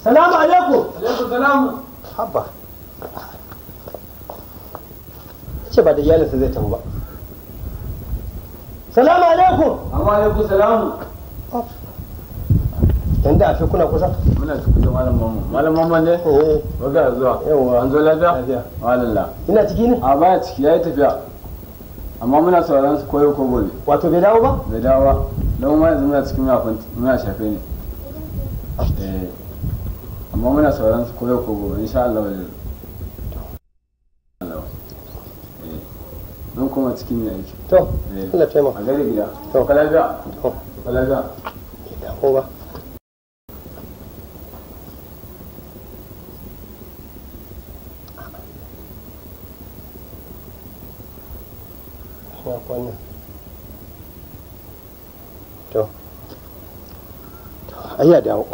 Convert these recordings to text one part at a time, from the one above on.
salamu alaikum alaikum salamu habba ce ba da iyalinsa zai tafi ba salamu alaikum amma alaikum salamu yanda a fi kuna kusa muna cikin da malam mamu malam mamu ne Eh, waga zuwa Yawwa. an zo lafiya Lafiya. walalla ina ciki ne a baya ciki yayi tafiya amma muna sauraron su koyo ko gobe wato bai dawo ba bai dawo ba don ma yanzu muna cikin muna kwanti muna shafe ne eh amma muna sauraron su koyo ko gobe insha Allah wani Allah eh don kuma cikin ne aiki to eh Allah taimaka a gari gida To. ka lafiya to ka lafiya bai dawo ba Ya kwana. To. To, ai ya dawo.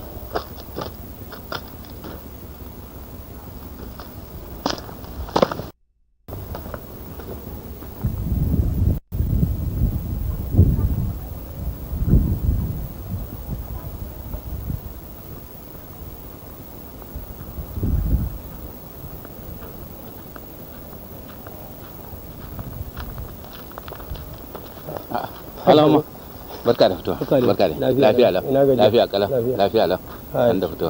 Alama. Barka da fitowa. Barka da- Barka da. lafiya Lafiya lau. lau. Ina gajiya. Lafiya kalau. Lafiya. Lafiya lau. Hai. An da fitowa.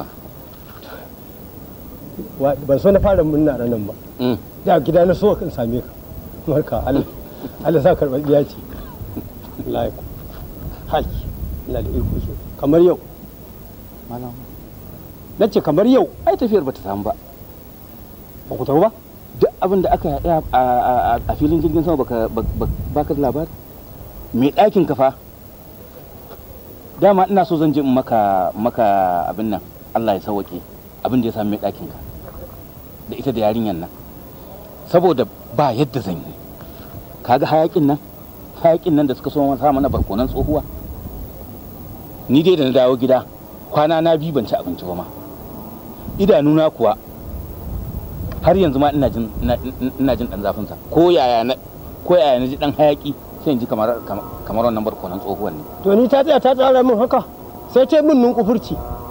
Wa- ban so na fara murna ranar ba Mm. da gida na so kan same ka barka Allah Allah sa karɓar biya ce wallahi hai ina da iko so kamar yau Malam. na ce kamar yau Ai tafiyar bata samu ba. ba ku tafi ba Duk abin da aka yi a- a a filin jirgin sama baka bak- baka da labari. Me ɗakin ka fa? Dama ina so zan je in maka maka abin nan. Allah ya sauke abin da ya sami mai ɗakin ka. Da ita da yarinyan nan. Saboda ba yadda zan yi. Kaga hayakin nan? Hayakin nan da suka so sa mana barkonan tsohuwa. Ni dai da na dawo gida kwana na biyu ban ci abinci ba ma. Idanuna kuwa har yanzu ma ina jin ina- ina jin dan zafin sa ko yaya na ko yaya na ji dan hayaki sai in ji kamar kamar kamar wannan barkonan tsohuwan ne to ni ta tsaya ta tsara min haka sai ta yi min nunkufurci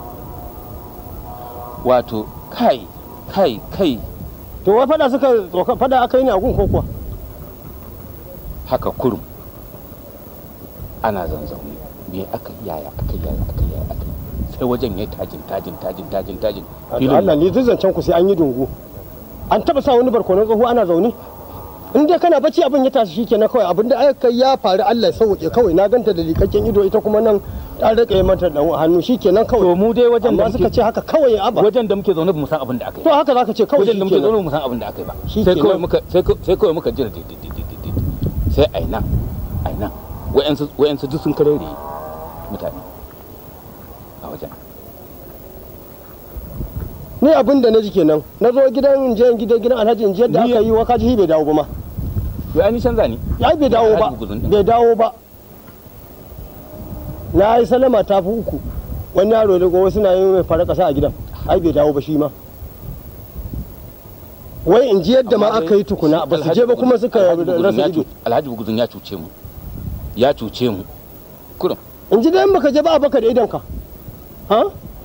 wato kai kai kai to wai fada suka tsoka fada aka yi ne a gun ko kuwa haka kurum ana zanzaune me aka yi, yaya aka yi, yaya aka yi, yaya aka yi. sai wajen ya tajin tajin tajin tajin tajin Wato Allah ni duk zancen ku sai an yi dungu an taba sa wani barkonon tsoho ana zaune in dai kana bacci abin ya tashi shikenan kawai abin da aka ya faru Allah ya sauke kawai na ganta da likakken ido ita kuma nan ta rika yi mata dan hannu shikenan kawai to mu dai wajen da amma suka muke ce haka kawai aba wajen da muke zaune ba mu san abin da aka yi to haka zaka ce kawai wajen da muke shikenan zaune ba mu san abin da aka yi ba Shi sai kenan. kawai muka sai kawai- sai kawai muka jira didididididid sai aina aina wayansu wayansu duk sun karere mutane a wajen ni abin da na ji kenan na zo gidan in je gidan gidan Alhaji in je yadda Ni- aka yi wa kaji bai dawo ba ma to ai ni canza ni ya bai dawo ba Alhaji Buguzun din. bai dawo ba na yi salama ta fi uku wani yaro da gowa suna yin mai fara kasa a gidan ai bai dawo ba shi ma wai in ji yadda ma Amma dai aka yi tukuna ba su Alhaji je ba kuma Buguzun- suka Alhaji Buguzun rasa ya ido cu- Alhaji Buguzun ya cuce mu ya cuce mu kurum in ji dai baka je ba a baka da idonka ha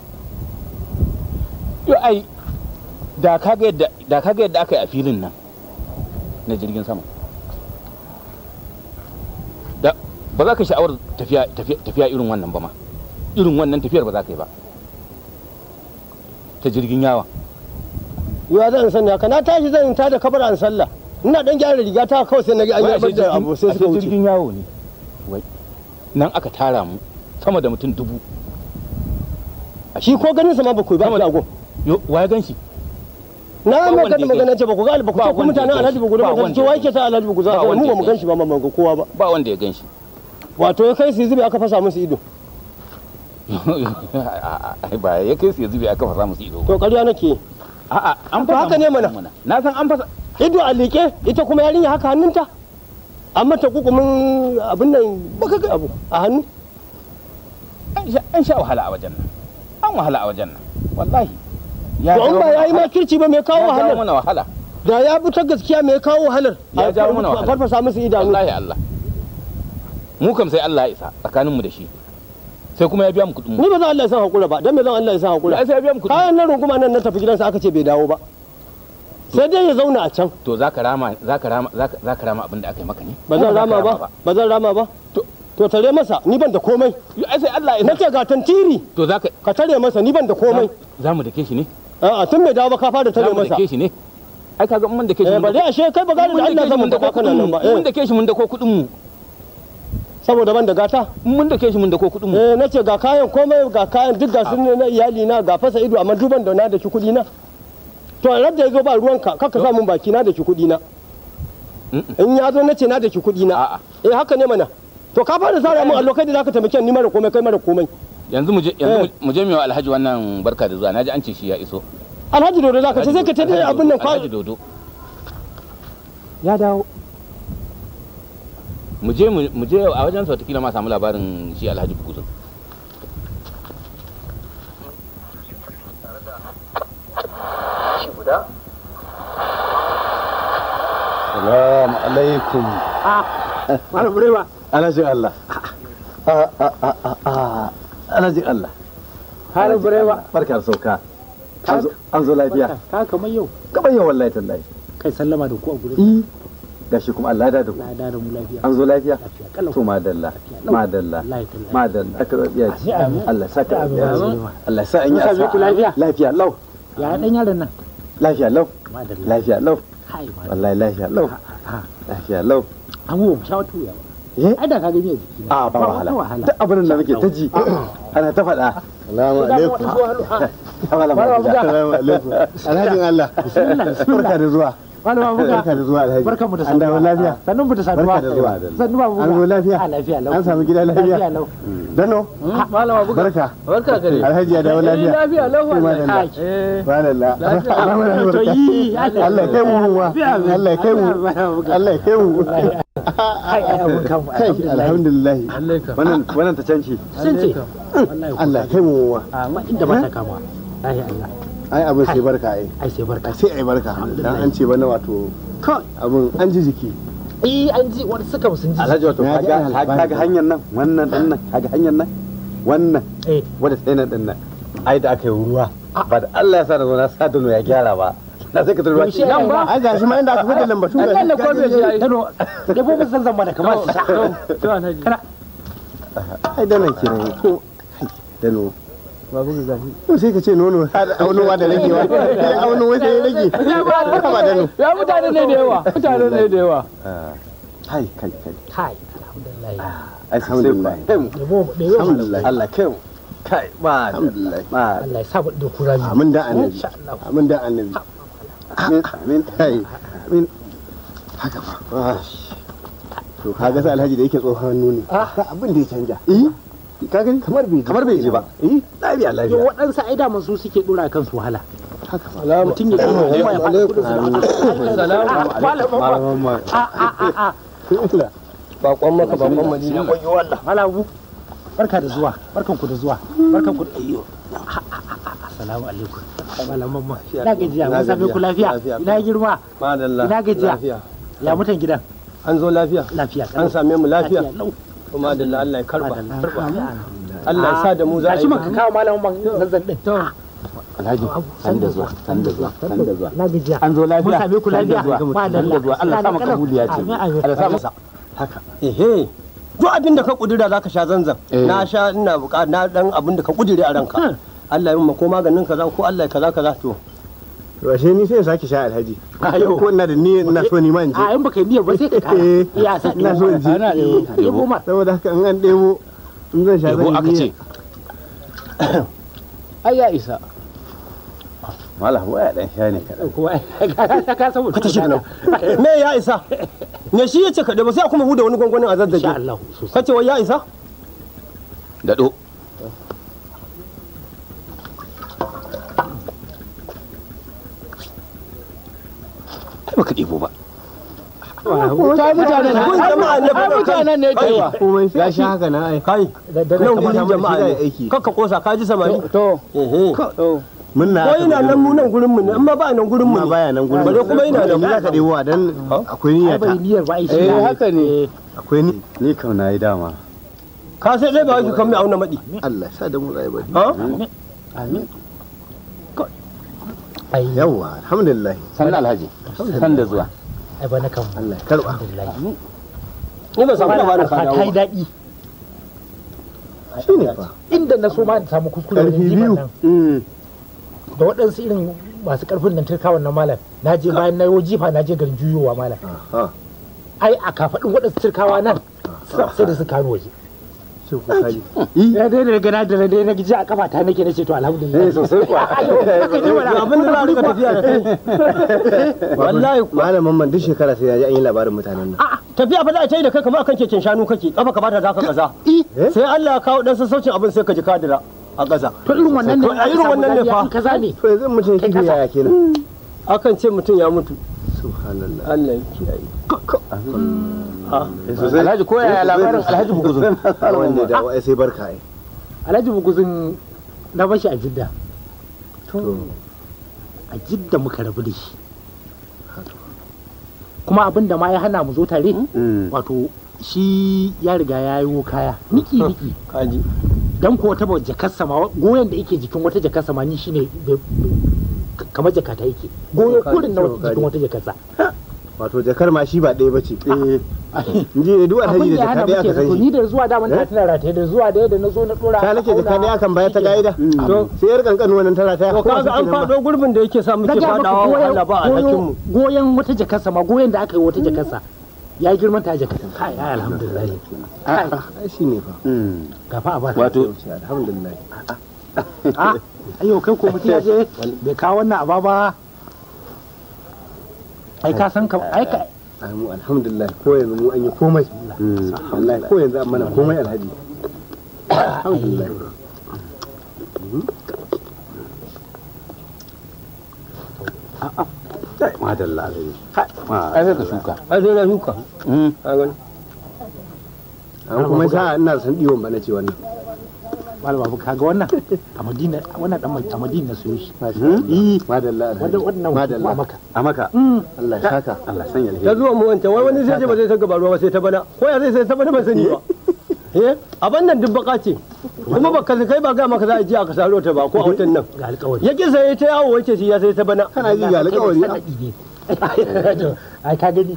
yo ai da kaga yadda da kaga yadda aka yi a filin nan na jirgin sama da ba za ka sha'awar tafiya tafiya tafiya irin wannan ba ma irin wannan tafiyar ba za ka yi ba ta jirgin yawa ya zan sani haka na tashi zan ta da kabar an sallah ina dan gyara riga ta kawai sai na ga an Wai yi ashe da jirgin- abu sai ashe suka wuce jirgin yawo ne wai nan aka tara mu sama da mutum dubu shi ko ganin sa ma ba ku yi ba Sama a da- shago yo wa ya gan shi na Ba mai wanda kada ya magana ce ba ku ga ba ku Ba ce ku wanda ya mutanen gan Alhaji shi. Bugudu Ba ba wanda ce ya wai gan ke sa Alhaji Bugudu Ba mu wanda ba ya mu gan gan shi ba ma ga kowa ba ba wanda ya gan shi wato ya kai su zube aka fasa musu ido ai ba ya kai su ya zube aka fasa musu ido ba to ƙarya nake a'a an To fasa haka ne musu mana. na san an fasa ido a liƙe ita kuma yarinya haka hannunta an mata kukumin abin nan baka ga abu a hannu an sha- an sha wahala a wajen nan an wahala a wajen nan wallahi ya to in ba ya yi makirci ba mai kawo ya jawo wahalar mana wahala da ya bi ta gaskiya mai kawo wahalar Ya A jawo mana wahala. farfasa musu idanu wallahi Allah mu kam sai Allah ya isa tsakanin mu da shi sai kuma ya biya mu kuɗin mu ni ba zan Allah ya san hakura ba dan me zan Allah ya san hakura ai sai ya biya mu kuɗin kayan nan runguma nan na tafi gidansa aka ce bai dawo ba sai dai ya zauna a can to zaka rama zaka rama zaka zaka rama abin da aka yi maka ne ba zan Ko rama zaka ba ba zan rama ba To- to tare masa ni ban da komai Yo, ai sai Allah ya nace ga tantiri to zaka ka tare masa ni ban da komai za mu dake shi ne a'a tun bai dawo ba ka fara za tare mu masa dake shi ne ai kaga mun dake shi eh mun ba dako- dai ashe kai ba gane da Allah zan mun da kana nan ba mun eh dake shi mun dako kuɗin mu saboda ban da gata mun dake shi mun dako kuɗin mu eh nace ga kayan komai ga kayan duk ga sun na iyali na ga fasa ido amma duban da na da ki kuɗi na to a da yazo ba ruwanka kaka sa mun baki na da ki kuɗi na in ya zo nace na da ki kuɗi na A'a. eh haka ne mana to ka fara zara mun allokai da zaka taimake ni mara komai kai mara komai yanzu mu je yanzu Eh. mu je mu yi wa alhaji wannan barka da zuwa naji an ce shi ya iso alhaji dodo zaka ce sai ka tada abin nan kwa alhaji dodo ya dawo mu je mu je a wajen sa watakila ma samu labarin shi alhaji bukuzun Salamu alaikum. malam burewa Alhaji Allah. Ah, ah, ah, ah, ah. Alhaji Allah. malam burewa Barka da sauka. An zo- An zo lafiya. ka kamar yau Gaban yau wallahi tallahi. kai sallama da ku a gurin Eh. Gashi kuma Allah ya da ku. na da da mu lafiya An zo lafiya. lafiya kalau To madalla. lau. Madalla. wallahi tallahi Madalla. Aka rabiya ci. Amin. Allah sa ka rabiya ci. Amin. Allah sa an yi Mun same asa. ku lafiya? Lafiya lau. ya dan yaron nan Lafiya lau. madalla Lafiya lau. kai madalla Wallahi lafiya lau. Ah, Lafiya lau. an wo sha wata wuya ba Eh? ai da ka gani a jiki A ba wahala. wahala Duk abin da muke ta ji. Ana ta faɗa. salamu alaikum Salamu alaikum. alhajin Allah bismillah bismillah Barka da zuwa. malama buga Barka da zuwa Alhaji. barkan mu da An dawo lafiya. sannun mu da saduwa Barka da zuwa. sannu ba buga An zo lafiya? a lafiya lau An samu gida lafiya? lafiya lau Dano. malama buga Barka. barka ka dai Alhaji ya dawo lafiya. lafiya lau wallahi kai Walalla. to yi Allah ya kai mu wa. Allah ya kai mu. Allah ya kai mu. kai ai abun kan Kai alhamdulillah. alaika Wannan wannan ta canci. sun ce wallahi Allah ya kai mu wa. a ma inda ba ta kama lafiya Allah Ai abin sai barka ai. ai sai barka Ai sai ai barka. Dan an ce bana wato kai abin an ji jiki. eh an ji wani suka sun ji Alhaji wato Na ji kaga alfahari. kaga hanyar nan wannan din nan kaga hanyar nan wannan eh wadda sai nan din nan ai da aka yi ruwa ba da Allah ya sa da zo na sa dano ya gyara ba na sai ka turba Yaushe nan ba? ai gashi ma inda aka fita lambatu ga nan da ko bai ji ai dano da bo musan zamba da kamar su sha to alhaji kana ai danan kenan ko dano babu ga gashi to sai ka ce nono aunowa da ragewa sai auno wai sai ya rage ba dano ya mutane ne da yawa mutane ne da yawa kai kai kai kai alhamdulillah ai sai ku kai mu da bo da yawa alhamdulillah Allah kai mu kai ba alhamdulillah ba Allah ya sa da kura biyu amin da annabi insha Allah amin da annabi amin amin kai amin haka ba to kaga sai alhaji da yake tsohon hannu ne ka abin da ya canja eh ka gani kamar bai kamar bai ji ba eh lafiya yo lafiya waɗansu ai daman su suke dora kansu wahala salamu mutum ya kuma kuma ya faɗi kudin su salamu malaman ma a a a a bakon maka bakon madina koyo Allah malamu barka da zuwa barkan ku da zuwa barkan ku da iyo assalamu alaikum malaman ma ina gajiya mun same ku lafiya Lafiya. ina girma madalla Ina gajiya. lafiya ya mutan gidan an zo lafiya lafiya an same mu lafiya lau kuma da Allah ya karba karba Madalla. Allah ya sa da mu za a gashi yi maka kawo malamin man zanzan din to alhaji san da zuwa san da zuwa san da zuwa na gajiya an zo lafiya mun same ku san da lafiya zuwa, san da zuwa Allah sa maka buliya ce Amin, amin. Allah sa masa ehe duk abin da ka kudura zaka sha zanzan Eh. na sha ina buka na dan abin da ka kudure a ranka Allah ya yi ko maganin kaza ko Allah ya kaza kaza to to ashe ni sai in sake sha alhaji ko ina da ni ina so ni ma in je a in baka yi niyyar ba sai ka kara Eh, ya sa ina so in ji Ana ɗebo. ɗebo ma saboda haka in an ɗebo in zan sha yabo zan aka yi ce ai ya isa malam waya dan sha ne kaɗan kuma ka ka saboda ka tashi nan me ya isa me shi yace ka ba sai a kuma huda wani gwangwanin a insha zazzage Allah sosai kace wai ya isa daɗo ai baka ɗebo ba ta mutane ne kun jama'a ne ba mutanen ne da yawa komai sai a sha haka na ai kai da da nan kamar gurin samu da jama'a shi da ne aiki. kakka kosa ka ji samari to ehe to mun na ko ina nan mu nan gurin mu ne amma ba nan gurin mu ma ne baya nan gurin bare kuma ina da ni za ka ɗebo a dan akwai niyya ai bai ta niyyar ba ai shi eh ne. haka ne akwai ni ni kam na yi dama ka sai dai ba wai kan mai auna maɗi Allah ya sa da mu rayu bari ha amin ai yawa alhamdulillah sannan alhaji san da zuwa ai ba na kan Allah ya karba alhamdulillah ni ba samu labarin ka ta dawo yi daɗi shine fa inda na so ma in samu kuskure karfi wajen biyu jiban nan da waɗansu irin masu ƙarfin nan turkawan na malam na je bayan na yi jifa na je garin juyowa malam ha ai a kafaɗin waɗansu turkawa nan sai da su kano waje sai ku kaji ya dai da gana da dai na ji a kafa ta nake na ce to alhamdulillah eh sosai kuwa abin da za a rika tafiya da kai wallahi kuwa. malamin man duk shekara sai ya ji an yi labarin mutanen nan A'a, tafiya fa za a ta yi da kai kamar akan keken shanu kake kafa ka bata za ka gaza sai Allah ya kawo dan sassaucin abin sai ka ji kadira a gaza to irin wannan ne To, a irin wannan ne fa. kaza ne to yanzu mutum shi ne yaya kenan akan ce mutum ya mutu subhanallah Allah ya kiyaye ha alhaji ko yaya labarin alhaji buguzun wanda da wai sai barka ai alhaji buguzin na bashi a jidda to a jidda muka rabu da shi kuma abin da ma ya hana mu zo tare wato shi ya riga ya yi kaya niki niki kaji dan ko wata jakarsa ma goyon da yake jikin wata jakarsa ma ni shine bai- bai- kamar jakata yake goyo kurin na wata jikin wata jakarsa wato jakar ma shi ba ɗaya bace eh inji da duk alhaji abin da da ya jaka hana ɗaya aka muke san zato shi ni da zuwa daman ta Eh? tana rataye da zuwa da yadda na zo na dora ta nake jaka ɗaya kan baya ta ga'ida To. sai yar kankan wannan tana ta to kaga an fado gurbin da yake sa muke fadawa wahala ba alhakin mu goyon wata jakarsa ma goyon da aka yi wata jakarsa ya girman ta jakarsa kai ai alhamdulillah kai ai shi ne fa gafa a ba wato alhamdulillah a ayo kai ko mutum ya je bai kawo wannan aba ba ai ka san ka ai ka ai mu alhamdulillah ko yanzu mu an yi komai wallahi ko yanzu an mana komai alhaji alhamdulillah madalla alhaji ai sai ka shuka ai sai na shuka Mm. ka gani an kuma sa ina san diwon ba na ce wannan malama babu kaga wannan a madina wannan dan a madina na siyo shi eh madalla alhaji wannan wannan madalla a maka a maka Allah ya saka Allah sanya ta alheri zuwa mu wancan wai wani sai ce ba zai saka ruwa ba sai ta bana ko ya zai sai ta bana ban sani ba eh abin nan duk baka ce kuma ba ka kai ba ga maka za a ji aka saro ta ba ko a wutan nan ga alƙawari ya ki sai ta yawo wace shi ya sai ta bana kana ji ga alƙawari sanadi ne ai ka gani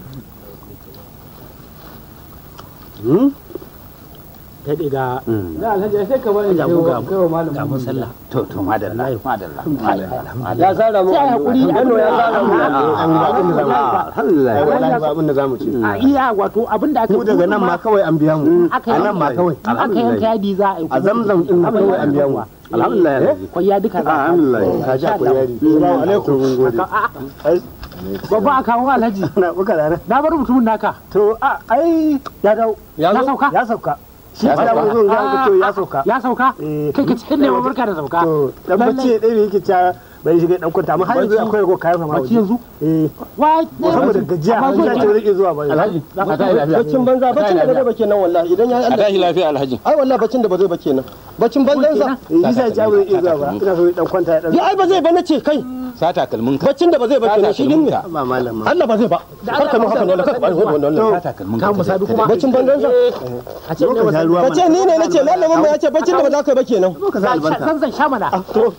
hmm kai dai ga da alhaji sai ka bani ga mu ga kai wa malam ga mun sallah to to madalla madalla ya sara mu sai hakuri Bello ya sara mu an yi abin da zamu alhamdulillah ai wallahi ba abin da zamu ce a iya wato abin da aka mu daga nan ma kawai an biya mu aka a nan ma kawai in aka yanka yadi za a yi a zamzam din nan kawai an biya mu alhamdulillah alhaji kwaya duka za a kawo. alhamdulillah ka ji akwai yari assalamu alaikum mun gode babba a kawo alhaji na buka da na bar mutumin naka to a ai ya dau ya ya zo sauka ya sauka shi Ya ya sauka. zo ga ka to ya sauka ya sauka Eh. kai ka ce ne ma barka da sauka to dan bacci ya dai yake ta bai shiga dan kwanta amma har yanzu akwai rago kayan sama bacci yanzu eh wai saboda gajiya Amma har zuwa ya ce rike zuwa ba alhaji a tashi lafiya baccin banza baccin da ba zai ba kenan wallahi idan ya yi a Allah tashi lafiya alhaji ai wallahi baccin da ba zai ba kenan baccin banzansa eh shi sai ya ce rike zuwa ba ina so dan kwanta ya dan ya ai ba zai ba na ce kai sa takalmin ka baccin da ba zai ba kenan shi din ne ba malam ma Allah ba zai ba kar ka mu haka ne kar ka bani wannan sa wannan takalmin ka mu sabi kuma baccin banzansa a ce ne ka sha wasa ruwa ka ce ni ne nace malamin mu ya ce baccin da ba za ka yi ba kenan ka sa albarka zan zan sha mana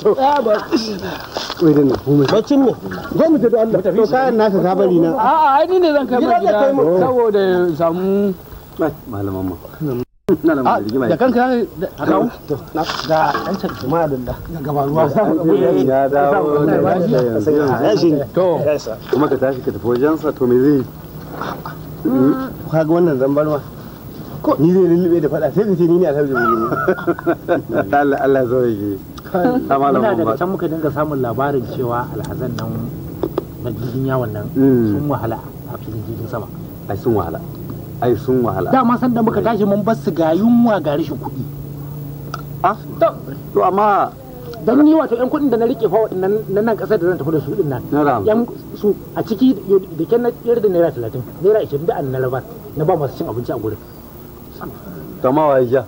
wai dan komai baccin me zo mu je da Allah to kayan naka ka bari na a'a ai ni ne zan kai Gida zai kai mu. saboda samu malaman mu na lamu rigima da kanka a kawo ga an can ma da Allah gaba ruwa ya dawo ya shi to kuma ka tashi ka tafi wajensa to me zai kaga wannan zambar ma ni zai lullube da fada sai ka ce ni ne alhaji Allah Allah zo yake ta muna malaman daga ba can muka dinga samun labarin cewa alhazan nan na jirgin yawon nan Mm. sun wahala a filin jirgin sama ai sun wahala ai sun wahala dama san da muka tashi mun bar su ga yunwa ga rashin kuɗi ah to amma dan ni wato yan kuɗin da na rike fa waɗannan na nan ƙasar da zan tafi da su din nan na ram yan su a ciki da kyan na yar da naira talatin naira ashirin da an na rabar na ba masu cin abinci a gurin to ma wai ja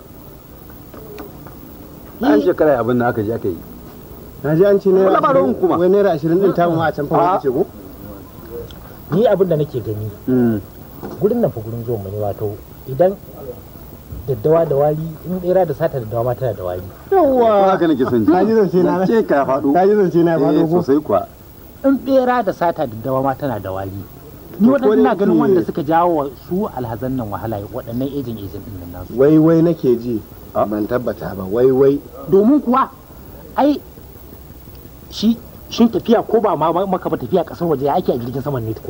an shekara abin da aka je aka yi na ji an ce naira Wala ba ruwan kuma. wai naira ashirin din tamu ma a can fa wani ce ko ni abin da nake gani Mm. gurin nan fa gurin zuwan mu ne wato idan daddawa da wari in bera da sata daddawa ma tana da wari yawa haka nake son ji Ka ji zance na? ce ka faɗo ka ji zance na ya eh faɗo ko sosai kuwa in bera da sata daddawa ma tana da wari ni To, ko waɗannan da na ganin yake- wanda suka jawo wa su alhazan nan wahala waɗannan ejin ejin din nan nasu wai wai nake ji ban tabbata ba wai wai domin kuwa ai shi shin tafiya ko ba ma maka ba tafiya kasar waje ya ake a jirgin saman ne tukun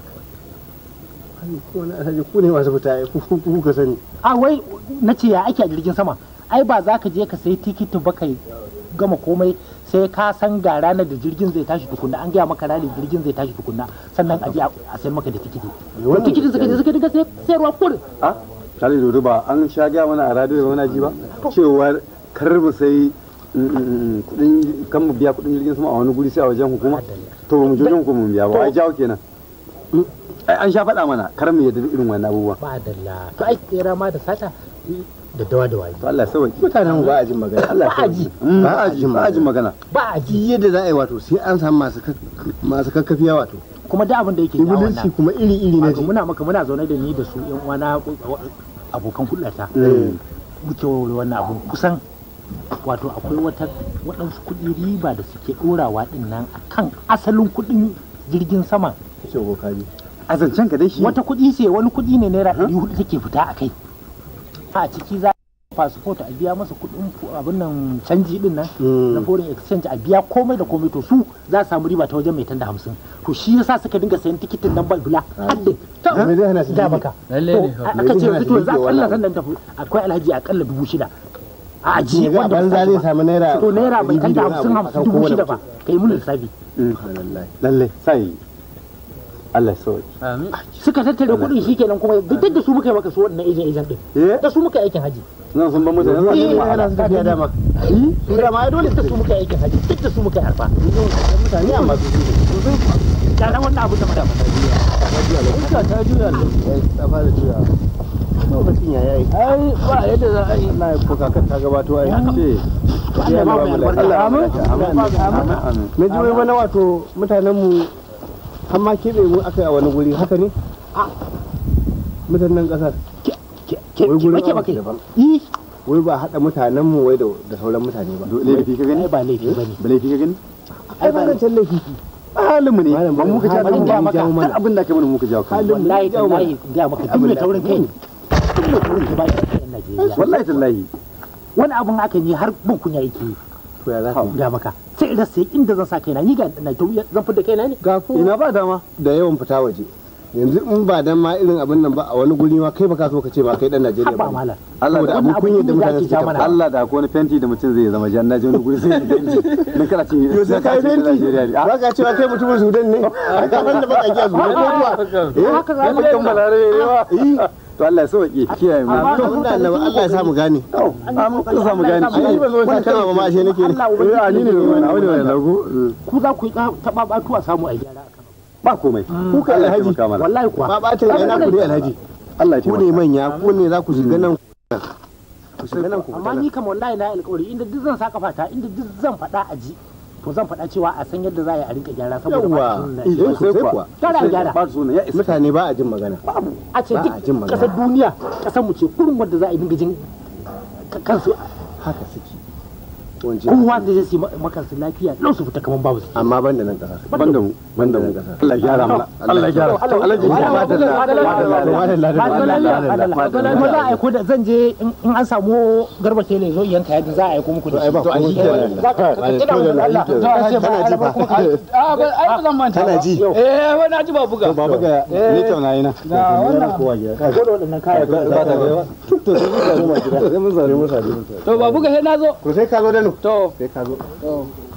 ko na alhaji ku ne masu fita ku ku ku ka sani a wai na ce ya ake a jirgin sama ai ba za ka je ka sayi tikiti ba kai gama komai sai ka san ga ranar da jirgin zai tashi tukunna an gaya maka ranar jirgin zai tashi tukunna sannan a je a sayar maka da tikiti to tikitin suka je suka dinga sai- sayarwa kurin a tare da ba an sha gaya mana a radio ba muna ji ba cewar kar mu sai kudin kan mu biya kudin jirgin sama a wani guri sai a wajen hukuma to ba mu je wajen hukuma mu biya ba ai jawo kenan ai an sha faɗa mana kar mu yadda da irin wannan abubuwa ba dalla to ai tsera ma da sata da dawa da waye to Allah ya sauke mutanen mu ba a jin magana Allah ya Ba a ji. sauke. ba a ji ba a ji magana ba a ji ji yadda za a yi wato sai an samu masu kak- masu kakkafiya wato kuma da abin da yake jawo ibilinci wannan kuma iri iri na wato ji muna maka muna zaune da ni da su yan uwana abokan hulɗata muke warware wannan abun kusan wato akwai wata waɗansu kuɗi riba da suke ɗorawa ɗin nan akan asalin kuɗin jirgin sama ce ko kaji a zancen ka dai shi wata kuɗi ce wani kuɗi ne naira ɗari hudu take fita a kai a ciki za a fasfot a biya masa kuɗin fu- abin nan canji ɗin nan na foreign exchange a biya komai da komai to su za su samu riba ta wajen mai tanda hamsin to shi yasa suka dinga sayan tikitin nan bula haddin me zai hana su da jirgi? baka Lalle To, ne. a- Me aka zai ce hana yanzu su to yanzu jirgi akalla wannan? sannan tafi akwai alhaji akalla dubu shida a ajiye Shiga a wanda ba su banza tashi zai ba. samu naira to naira mai ɗari tanda biyu da hamsin wani abu hamsin akan dubu kowane shida ba mutum. kai mun lissafi Subhanallah. lalle sai Allah ya sauke Amin. suka tattare kuɗin shi kenan kuma duk da su muka yi maka su waɗannan ejen ejen ɗin eh da su muka yi aikin haji nan sun ban mutane Eh, sun ana Ana su tafiya dama su dama ai dole da su muka yi aikin haji duk da su muka yi harfa mutane amma su ga nan wannan abu da mata Iska ta juya ne. ta fara juya lokacin ya yayi Ai ba yadda za a yi. na ko kakar ta gabato ai ce Allah ba mu albarka Allah ya amin barka. amin amin na ji wai mana wato mutanen mu har ma keɓe mu aka yi a wani guri haka ne mutanen ƙasar ke wai gurin ke abu bake daban yi wai ba haɗa mutanen mu wai da da sauran mutane ba laifi ka gani ai ba laifi bane ba laifi ka gani ai ba zancen laifi halin mu ne Malam, ba mu ka jawo halin kanmu mu ba ya jawo mana. duk abin da ka mana mu ka jawo kanmu wallahi tallahi ga maka duk mai taurin kai ne duk mai taurin kai ba shi a Najeriya wallahi tallahi wani abun aka yi har bin kunya yake yi to ya za ka yi? ga maka sai in rasa inda zan sa kaina ni ga na to zan fita kaina ne ga ku ina ba dama da yawan fita waje yanzu in ba dan ma irin abin nan ba a wani guri ma kai baka so ka ce ba kai dan Najeriya ba ba malam Allah saboda da abun wannan kunya da abun mutane da ake suke ja mana. tabbata Allah da ko wani fenti da mutum zai zama jan naji wani guri sai ya fenti nan kana ce yo sai kai fenti Najeriya ne ba ka cewa kai mutumin Sudan ne ka wanda baka ji a Sudan ko kuwa eh haka za mu kan balarabe ne ba to Allah ya sauke kiyaye mu Amma- to da Allah Allah ya sa mu gane amma kun samu gani ai ba zo ta kana ba ma ashe nake ne Allah ubangiji eh ni ne wani wani wani lagu ku za ku yi taba batu a samu a gyara akan ba komai ku kai Allah ya alhaji. taimaka mana wallahi kuwa ba bacin ina ku dai alhaji Allah ya ku ne taimaka manya ku ne za ku shiga nan ku shiga nan ku amma ni kam wallahi na yi alƙawari inda duk zan saka fata inda duk zan faɗa a ji to zan faɗa cewa a san yadda za a yi a rinka gyara saboda ba yawa shi ne eh sai sosai kuwa kuwa gyara gyara ba su ne ya isa mutane ba a jin magana a ce ba a jin duk magana. ƙasar duniya ƙasar mu ce kurin wanda za a yi dinga jin ka- kansu haka suke wance kowa da zai yi makansu lafiya lau su fita kaman babu su amma ban da nan kasar banda mu banda mu Allah ya gyara mana Allah ya gyara Allah ya gyara kuma za a aiko da zan je in in an samu garba tele zo yanka yadda za a aiko muku da ai ba komai kenan. Za ka- ka tuna mun Allah. To, Za ka ce ba kana ji Allah fa? kuma ka- A ba ai ba zan manta. Kana ba. ji? Eh wai na ji ba buga. baba ga ni tauna yana Ga wannan. ko da waɗannan kaya ba ta ga to sai mun zare mu sare To ba buga sai na zo. to sai ka zo da nu To sai ka zo to